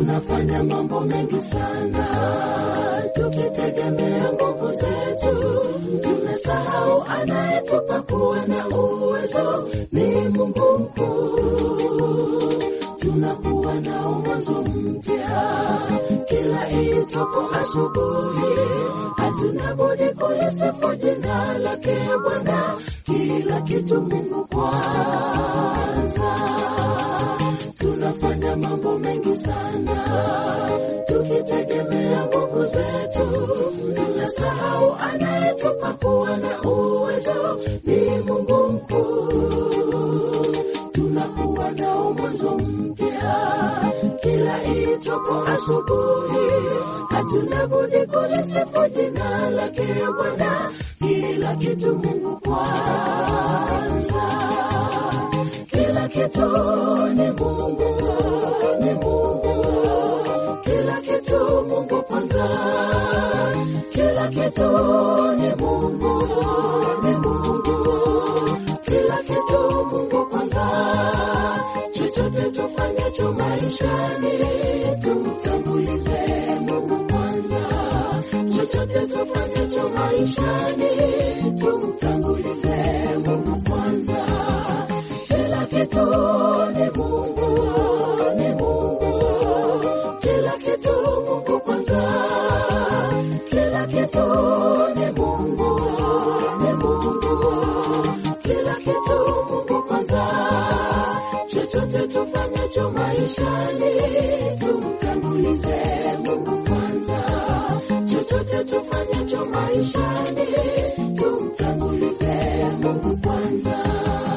tunafanya mambo mengi sana tukitegemea nguvu zetu, tumesahau anayetupa kuwa na uwezo ni Mungu mkuu. Tunakuwa nao mwanzo mpya kila itwapo asubuhi, hatuna budi kulisifu jina lake Bwana, kila kitu Mungu kwanza. Tunafanya mambo mengi sana tukitegemea nguvu zetu, tunasahau anayetupa kuwa na uwezo ni Mungu mkuu. Tunakuwa nao mwanzo mpya kila itwapo asubuhi, hatuna budi kulisifu jina lake Bwana, kila kitu Mungu kwanza, kila kitu ni Mungu, ni Mungu kila kitu Mungu kwanza, kila kitu ni Mungu, ni Mungu, kila kitu Mungu kwanza. Chochote tufanyacho maishani, tumtangulize Mungu kwanza. Chochote tufanyacho maishani, tumtangulize Mungu kwanza. Kila kitu ni Mungu, ni Mungu kila kitu Mungu kwanza, kila kitu ni Mungu, ni Mungu, kila kitu Mungu kwanza. Chochote tufanyacho maishani, tumtangulize Mungu kwanza. Chochote tufanyacho maishani, tumtangulize Mungu kwanza.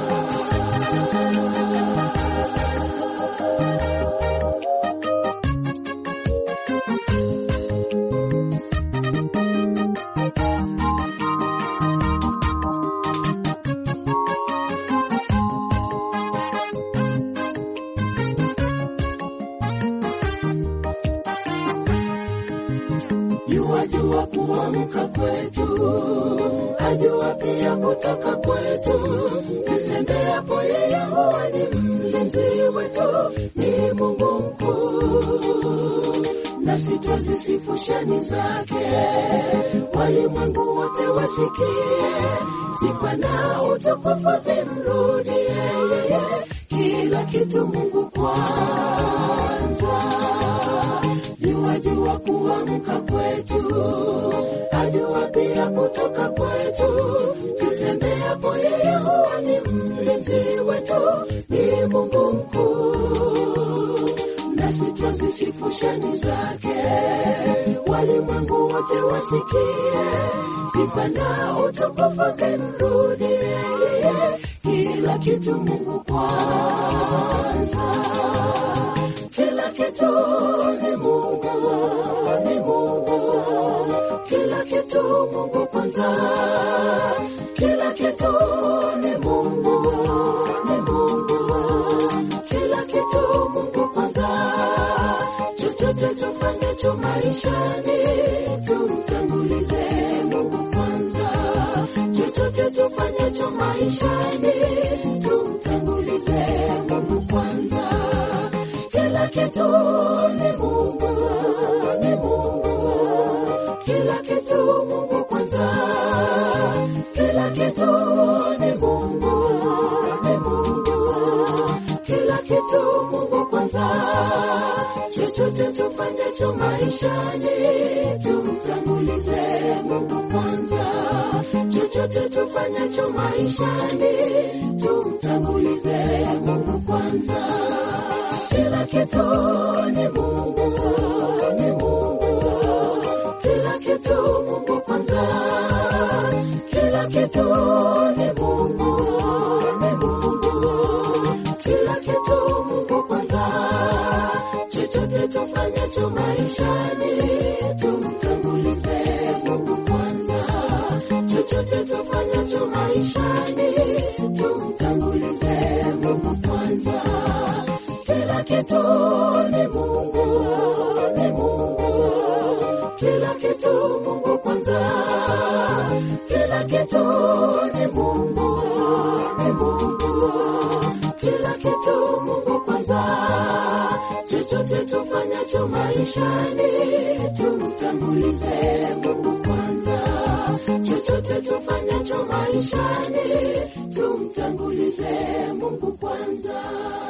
Yuwajua kuamka kwetu, ajua pia kutoka kwetu. Tutembeapo yeye huwa ni mlinzi wetu, ni Mungu mkuu, nasi twazisifu shani zake, walimwengu wote wasikie. Sifa na utukufu vimrudie yeye, kila kitu Mungu kwanza yuwajua kuamka kwetu, ajua pia kutoka kwetu. Tutembeapo yeye huwa ni mlinzi wetu, ni Mungu mkuu, nasi twazisifu shani zake, walimwengu wote wasikie. Sifa na utukufu vimrudie yeye, kila kitu Mungu kwanza kila kitu ni Mungu, ni Mungu, kila kitu Mungu kwanza, kila kitu ni Mungu, ni Mungu, kila kitu Mungu kwanza. Chochote tufanyacho maishani, tumtangulize Mungu kwanza. Chochote tufanyacho maishani, tumtangulize Mungu kwanza kila kitu ni Mungu, ni Mungu, kila kitu Mungu kwanza, kila kitu ni Mungu, ni Mungu, kila kitu Mungu kwanza. Chochote tufanyacho maishani, tumtangulize Mungu kwanza. Chochote tufanyacho maishani, tumtangulize Mungu kwanza kila kitu ni Mungu, ni Mungu, kila kitu Mungu kwanza, kila kitu ni Mungu, ni Mungu, kila kitu Mungu kwanza. Chochote tufanyacho maishani, tumtangulize Mungu kwanza. Chochote tufanyacho maishani, tumtangulize Mungu kwanza kila kitu ni Mungu, ni Mungu, kila kitu Mungu kwanza, kila kitu ni Mungu, ni Mungu, kila kitu Mungu kwanza. Chochote tufanyacho tufanyacho maishani, tumtangulize Mungu kwanza. Chochote tufanyacho maishani, tumtangulize Mungu kwanza.